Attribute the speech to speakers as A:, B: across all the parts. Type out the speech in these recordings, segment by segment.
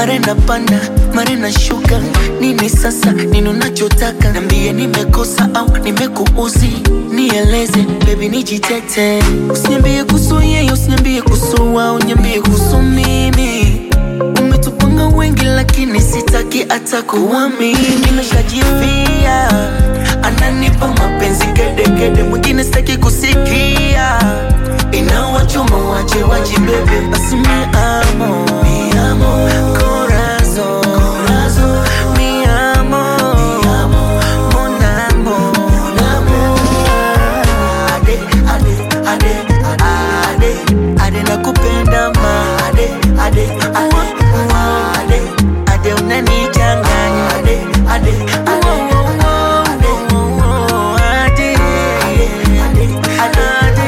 A: mara napanda mara nashuka. Nini sasa, nini unachotaka? Niambie nimekosa au nimekuuzi, nieleze baby, nijitete. Usiniambie kuhusu yeye, usiniambie kuhusu wao, niambie kuhusu mimi. Umetupanga wengi lakini sitaki hata kuamini. Nimeshajifia, ananipa mapenzi kedekede, mwingine sitaki kusikia. Inawachoma wache wajibebe, basi mi amo, mi amo, corazon, corazon, mi amo, mi amo, mon amour, mon amour. Ade, ade, ade, ade, ade, nakupenda ma. Ade, ade, ade, ade, ade, unanichanganya. Ade, ade, ade, ade, ade, ade, ade,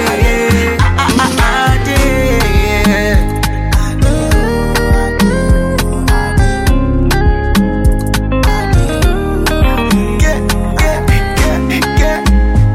A: ade. Get, get, get, get.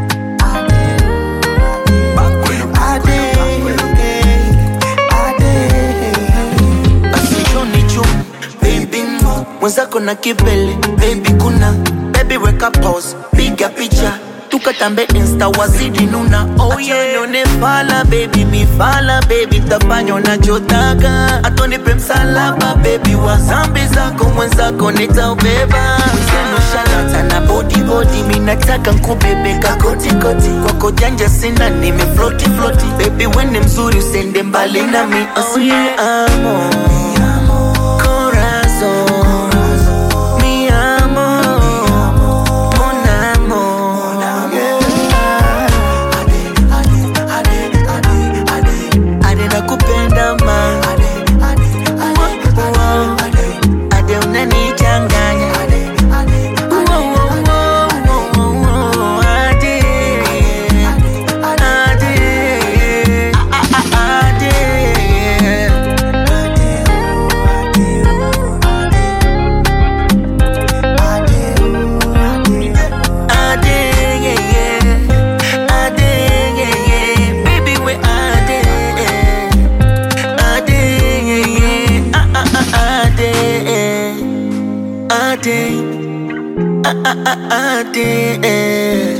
A: mwenzako na kibele baby kuna baby weka pause piga picha tukatambe insta wazidi nuna oh yeah nione fala baby mifala baby tafanya unachotaka atonipe msalaba baby wa zambi zako mwenzako nitaubeba Mwenzenu shalata na body body minataka nkubebeka koti koti kwako janja sina nime floti floti baby wene mzuri usende mbali nami oh yeah amo corazon mi amo mon amour ade nakupenda ma Wow. ade unanichanganya Wow, wow, wow, wow, wow. Ade. Ade. Ade. Ade, yeah, yeah. Ade, yeah, yeah. Baby, we Ade. Ade, yeah, yeah. Ah, ah, ah, Ade. Ade. Ah, ah, ah, Ade.